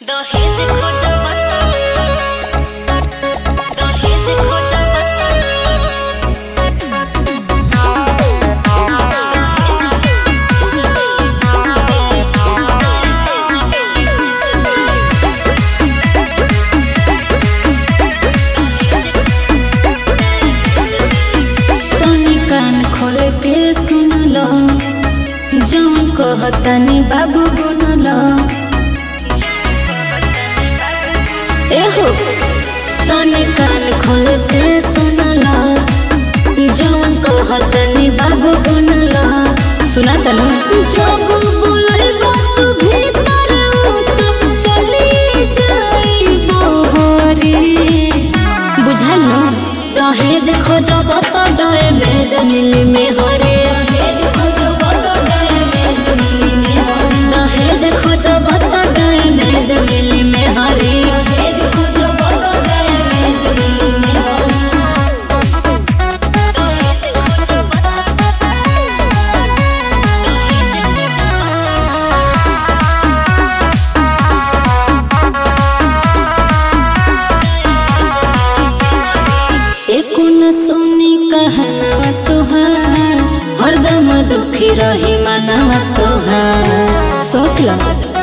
दहेज खोजा बता दहेज खोजा तनी कान खोल के सुन लो जौन कहतनी बाबू गुन लो एहो तनी कान खोल के सुन लो जौन कहतनी बाबू गुन लो सुना तनु जब बोले बात भीतर उतर चली जाई बोहरी बुझल न दहेज खोजब त डरे में जनिली में हरे दहेज खोजब त डरे में जनिली में हरे एको न सुनी कहना तोहार हरदम दुखी रही मनवा तोहार सोच लो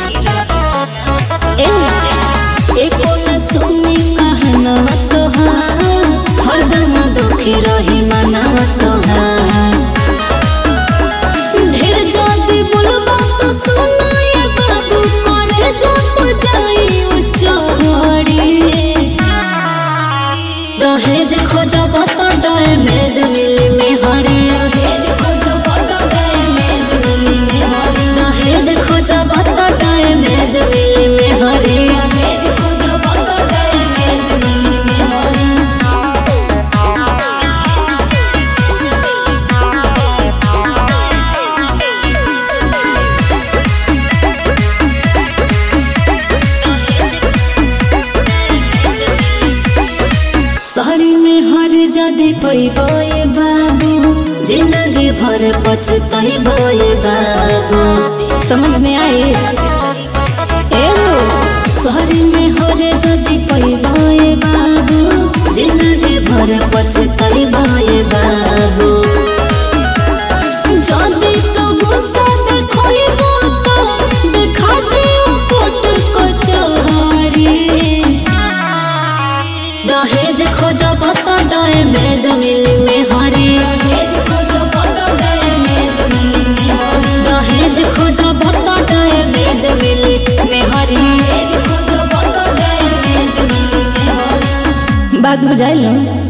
ए एको न सुनी कहना तोहार हरदम दुखी रही मनवा तोहार ढेर जाति बोलबा तो सुनाए बाबू करे जप जाई उच्चहरी दहेज खोजब त डर में जमिली में हरे दहेज खोजब त डर में जमिली में हरे शहरी में हर जदि पैबे बाबू जिंदगी भर पछतैबे बाबू समझ में आए ए हो शहरी में हर जदि पैबे बाबू जिंदगी भर पछतैबे बाबू जदि तो गुस्सा देखैबो तो देखा दियो कोट कचहरी दहेज खोजब त डर में जमिली में हरे दहेज खोजब त डर में जमिली में हरे बात बुझाइल